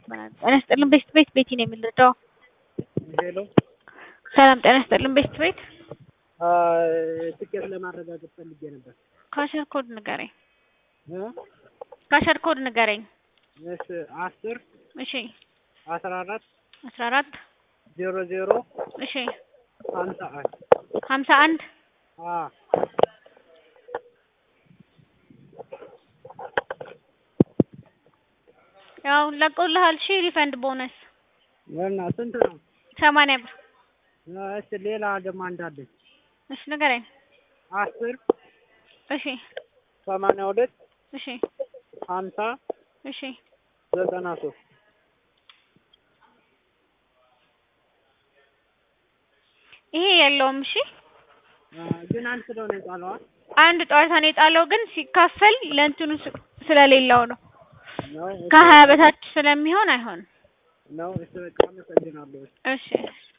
ጤና ይስጥልን ቤስት ቤት ቤቲ ነው የምንረዳው። ሄሎ ሰላም ጤና ይስጥልን ቤስት ቤት። ትኬት ለማረጋገጥ ፈልጌ ነበር። ካሸር ኮድ ንገረኝ። እ? ካሸር ኮድ ንገረኝ። እሺ አስር እሺ አስራ አራት አስራ አራት ዜሮ ዜሮ እሺ ሀምሳ አንድ ሀምሳ አንድ አ ያው ለቆልሃል። እሺ ሪፈንድ ቦነስ እና ስንት ነው? ሰማንያ ብር። እሺ ሌላ ደግሞ አንድ አለኝ። እሺ ንገረኝ። አስር እሺ ሰማንያ ሁለት እሺ ሀምሳ እሺ ዘጠና ሶስት ይሄ የለውም። እሺ ግን አንድ ስለሆነ የጣለዋ አንድ ጨዋታ ነው የጣለው፣ ግን ሲካፈል ለእንትኑ ስ- ስለሌለው ነው። ነው ከሀያ በታች ስለሚሆን አይሆንም። ነው። እሺ በቃ አመሰግናለሁ። እሺ